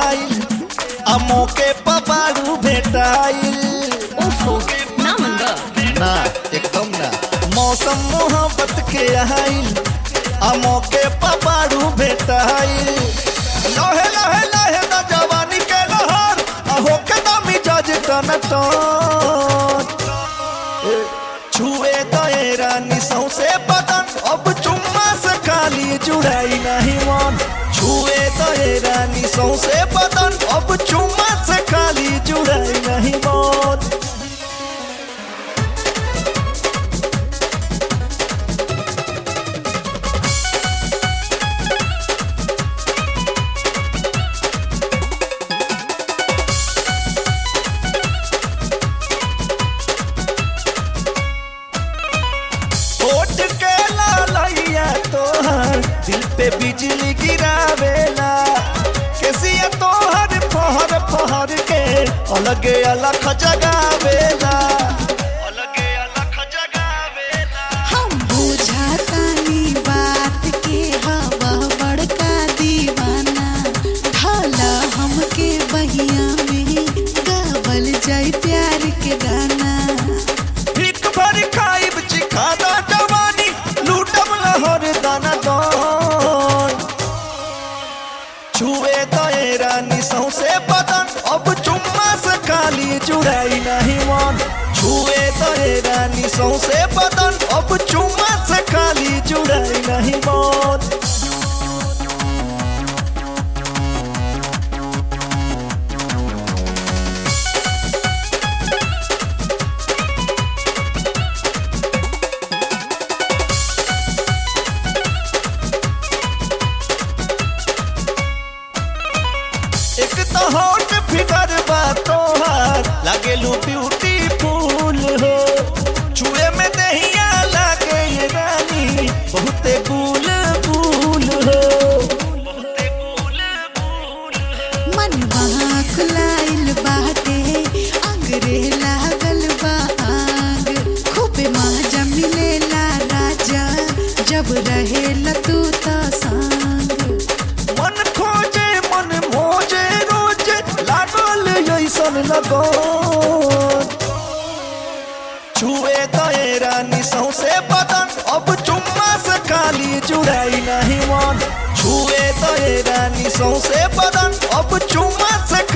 आइल आ मौके पबारू भेटाइल ओफो ना मन बा ना एकदम ना मौसम मोहब्बत के आइल आ मौके पबारू भेटाइल लहे लहे लहे ना जवानी के लहर आ होके ना मिजाज टन टन छुए दए रानी सौसे बदन अब चुम्मा से खाली जुड़ाई नहीं मन छुए दए रानी सौसे बदन अब चुम्मा से खाली जुड़ाई नहीं मन होठ के लालैया तोहर दिल पे बिजली गिरावेला केसिया तोहर फहर फहर के अलगे अलग जगावेला अलगे अलग जगावेला हम बुझातानी बात के हवा बड़का दीवाना ढाला हमके बहिया में गावल जाई प्यार के गाना भीख भर खाइब चिखाना जवानी लूटब लहर दाना दान छुए दए रानी सौसे बदन अब चुम्मा से खाली जुड़ाई नहीं मन छुए दए रानी सौसे बदन अब चुम्मा से खाली जुड़ाई नहीं मन एक तो होट फिगर बा तोहार लागेलू ब्यूटीफुल हो छुए में दहिया लागे ये रानी बहुते गुल गुल हो बहुते गुल गुल हो मन वहाँ खुलाइल बाटे अंगरे लागल बा आग खूबे मजा मिलेला राजा जब रहेला तू त संग मन खोजे मन मोजे रोजे लागल ऐसन लगो छुए दए रानी सौसे बदन अब चुम्मा से खाली जुड़ाई नहीं मन छुए दए रानी सौसे बदन अब चुम्मा से